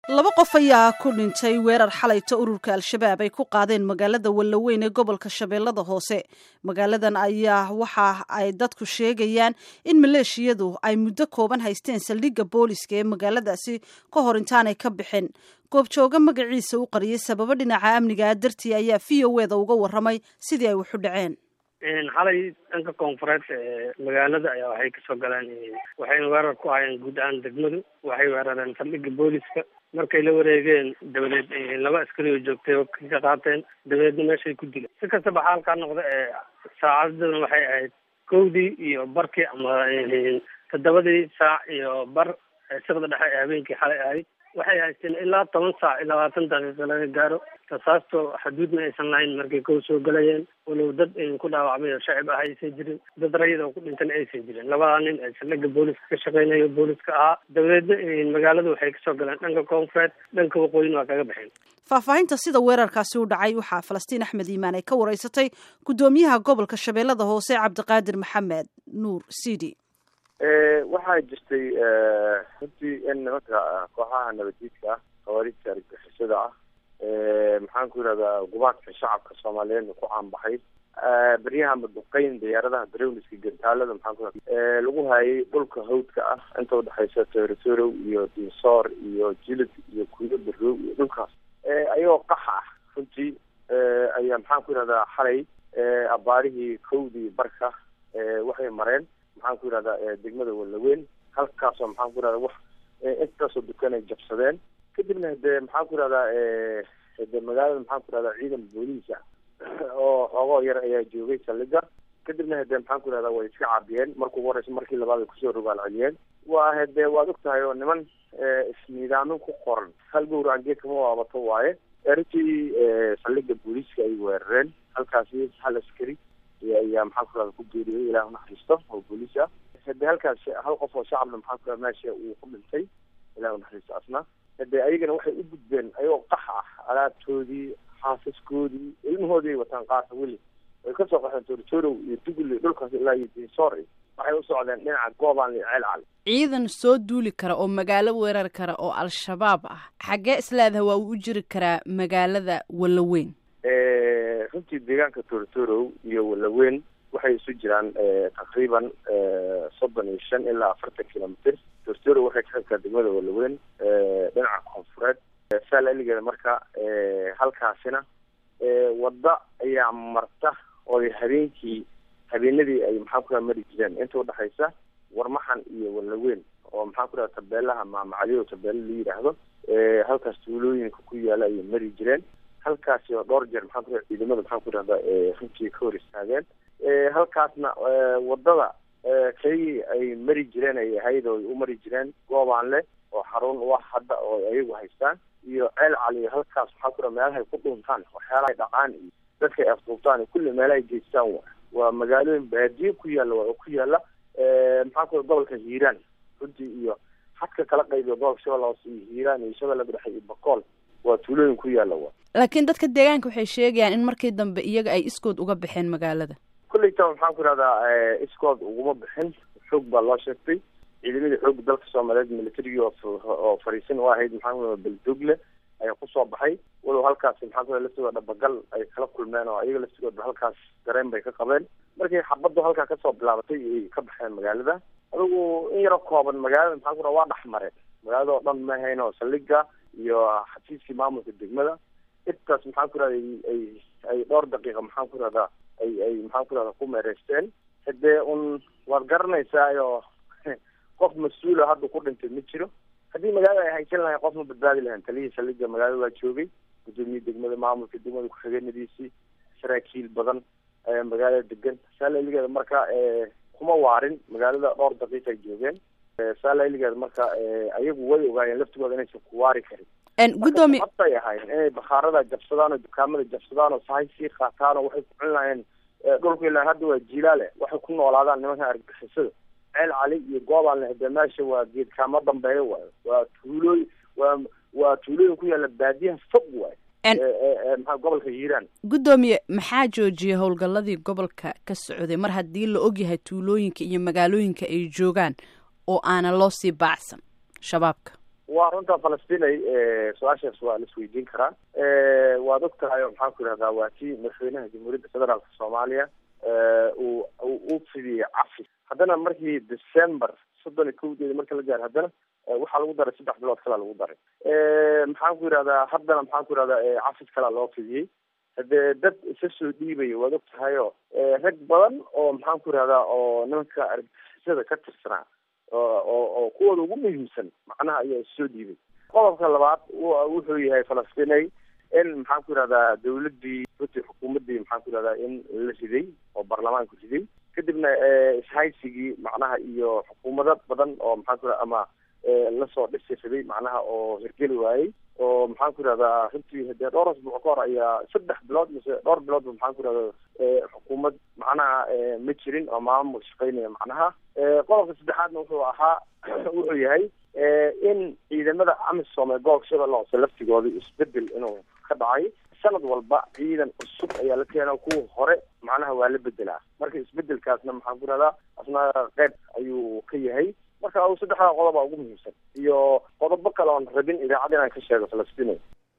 laba qof ayaa ku dhintay weerar xalayta ururka al-shabaab ay ku qaadeen magaalada wallaweyn ee gobolka shabeellada hoose magaaladan ayaa waxa ay dadku sheegayaan in maleeshiyadu ay muddo kooban haysteen saldhigga booliska ee magaaladaasi ka hor intaanay ka bixin goobjooga magaciisa u qariyay sababo dhinaca amniga dartii ayaa v o eda uga waramay sidii ay waxu dhaceen xalay dhanka koonfureed ee magaalada ayaa waxay kasoo galeen waxayna weerar ku hayeen guud ahaan degmadu waxay weerareen saldhigga booliska markay la wareegeen dabadeed laba askari oo joogtay oo ka qaateen dabadeedna meeshay ku dileen si kastaba xaalkaa noqda ee saacadadan waxay ahayd kowdii iyo barkii ama toddobadii saac iyo bar siqda dhexe ee habeenkii xalay ahayd waxay haysteen ilaa toban saac iyo labaatan daqiiqo laga gaaro rasaasto xaduudna aysan lahayn markay kow soo galayeen walow dad ku dhaawacmay oo shacib ah aysan jirin dad rayid oo ku dhintana aysan jirin labadaa nin ee saldhigga booliska ka shaqeynayo booliska ahaa dabadeedna magaalada waxay kasoo galeen dhanka koonfureed dhanka waqooyin waa kaga baxeen faahfaahinta sida weerarkaasi u dhacay waxaa falastiin axmed iimaan ay ka wareysatay guddoomiyaha gobolka shabeellada hoose cabdiqaadir maxamed nuur sidi waxaa jirtay runtii in nimanka kooxaha nabadiidka ah khawaarijta argagixisada ah maxaan ku yidhahdaa gubaadka shacabka soomaaliyeedna ku caanbaxay beryaha maduqeyn diyaaradaha darowliska gantaalada maxaan ku yidhahda lagu hayay dhulka hawdka ah inta udhexaysa toorotorow iyo dinsoor iyo jilid iyo kuyo barow iyo dhulkaas ayagoo qaxa ah runtii ayaa maxaan ku yidhahdaa xalay abaarihii kowdii barka waxay mareen maxaan ku yidhahdaa degmada wallaweyn halkaasoo maxaan ku yidhahda wax intaasoo dukan ay jabsadeen kadibna hade maxaan ku yidhahdaa hade magaalada maxaan ku yidhahdaa ciidan booliisa oo xoogoo yar ayaa joogay saldhiga kadibna hade maxaan ku yidhahdaa way iska caabiyeen markuu horeysa markii labaad ay kusoo rogaal celiyeen waa hade waad og tahay oo niman isniidaamin ku qoran hal gowracan geed kama waabato waaye runtii saldhiga booliiska ay weerareen halkaasi hal askari ayaa maxaan ku yidhahda ku geeriyay ilaah unaxariisto oo booliis ah hade halkaas hal qof oo shacabna maxaan ku yidhahda meesha uu ku dhintay ilaah unaxariisto asna hade ayagana waxay u gudbeen ayagoo qax ah alaabtoodii xaasaskoodii ilmahoodii ay wataan qaarka weli way kasoo qaxeen tortorow iyo dugli dhulkaas ilaa iyo dinsoor waxay u socdeen dhinaca goobaan iyo ceel cali ciidan soo duuli kara oo magaalo weerar kara oo al-shabaab ah xaggee isleedaha waa uu u jiri karaa magaalada wallaweyn runtii deegaanka tortorow iyo wallaweyn waxay isu jiraan taqriiban soddon iyo shan ilaa afartan kilomitr tortorow waxay ka xigtaa degmada wallaweyn dhinaca koonfureed saalaligeeda marka halkaasina wadda ayaa marta oo habeenkii habeenadii ay maxaan ku mari jireen inta udhexaysa warmaxan iyo wallaweyn oo maxaan ku dhaha tabeelaha maamacadiyo tabeelo la yidhaahdo halkaas tuulooyinka ku yaala ayay mari jireen halkaasi oo dhowr jeer maxaan ku dhaha ciidamada maxaan ku dhahda runtii ka hor istaageen halkaasna wadada kaygii ay mari jireen ay ahayd oo ay u mari jireen goobaan leh oo xarun wax hadda oo ayagu haystaan iyo ceel cali halkaas maxaa ku dhaha meelahay ku dhuntaan waxyaalahay dhaqaan iyo dadka ay afduubtaan kulli meelahay geystaan wa waa magaalooyin baadiye ku yaalla waa oo ku yaalla maxaan ku dhaha gobolka hiiraan runtii iyo xadka kala qaybiyo gobolka shabeella hoose iyo hiiraan iyo shabeellada dhexe iyo bakool waa tuulooyin ku yaalla wa laakiin dadka deegaanka waxay sheegayaan in markii dambe iyaga ay iskood uga baxeen magaalada kulleyta maxaan ku idhahdaa iskood uguma bixin xoog baa loo sheegtay ciidamadii xoogga dalka soomaaliyeed militarigii oo fariisin u ahayd maxaan ku beldogle ayaa kusoo baxay walow halkaasi maxaan ku laftigooda dhabagal ay kala kulmeen oo ayaga laftigooda halkaas dareen bay ka qabeen markii xabaddu halkaa kasoo bilaabatay ay ka baxeen magaalada adigu in yaro kooban magaalada maxaan ku dhaha waa dhex mareen magaalada oo dhan ma ahayn oo saldhiga iyo xafiiskii maamulka degmada intaas maxaan ku rahda ay ay dhowr daqiiqa maxaan ku rahdaa ay ay maxaan ku rahda ku meereysteen hadee un waad garanaysaa oo qof mas-uula hadda ku dhintay ma jiro haddii magaalada ay haysan lahayn qof ma badbaadi lahayn taliyihii saldhiga magaalada waa joogay guddoomiye degmada maamulka degmada ku-xigeenadiisii saraakiil badan ayaa magaalada degan saalaligeeda marka kuma waarin magaalada dhowr daqiiqa ay joogeen saalaligeeda marka ayagu way ogaayeen laftigooda inaysan ku waari karin gudoomiye ay ahayn inay bakhaarada jabsadaan oo dukaamada jabsadaan oo sahay sii qaataan oo waxay ku cun lahayeen dhulku ilaa hadda waa jilaale waxay ku noolaadaan nimanka argagixisada ceel cali iyo goobaan hade meesha waa geedkaama dambeeya waayo waa tuulooy waa waa tuulooyin ku yaalla baadiyaha fog waayo maxaa gobolka hiiraan guddoomiye maxaa joojiyay howlgalladii gobolka ka socday mar haddii la ogyahay tuulooyinka iyo magaalooyinka ay joogaan oo aanan loo sii baacsan shabaabka waa runta falastinay su-aashaas waa la isweydiin karaa waad og tahay oo maxaan ku yidhahdaa waa kii madaxweynaha jamhuuriyadda federaalka soomaaliya uu u fidiyey cafi haddana markii december soddon iyo kowdeeda marka la gaaro haddana waxaa lagu daray saddex bilood kalaa lagu daray maxaan ku yidhahdaa haddana maxaan ku yidhahdaa cafis kalaa loo fidiyey hadee dad isa soo dhiibaya waad og tahay oo rag badan oo maxaan ku yidhahdaa oo nimanka argagixisada ka tirsanaa oo oo kuwooda ugu muhiimsan macnaha ayaa issoo dhiibay qodobka labaad wuxuu yahay falastinay in maxaan ku yidhahdaa dawladdii runtii xukuumaddii maxaan ku yidhahdaa in la riday oo baarlamaanku riday kadibna ishaysigii macnaha iyo xukuumado badan oo maxaan ku yidhahda ama lasoo dhisi riday macnaha oo hirgeli waayey oo maxaan ku yidhahdaa runtii hadee dhowr asbuuc ka hor ayaa saddex bilood mise dhowr biloodba maxaan ku yidhahda xukuumad macnaha ma jirin oo maamul shaqeynaya macnaha qodobka saddexaadna wuxuu ahaa wuxuu yahay in ciidamada amisom ee gobolka shabeelle hoose laftigooda isbedel inuu ka dhacay sanad walba ciidan cusub ayaa la keena kuwa hore macnaha waa la bedelaa marka isbedelkaasna maxaan ku yidhahdaa asna qeyb ayuu ka yahay marka saddexdaa qodoba ugu muhiimsan iyo qodobo kale oon rabin idaacad inaan ka sheego falastiin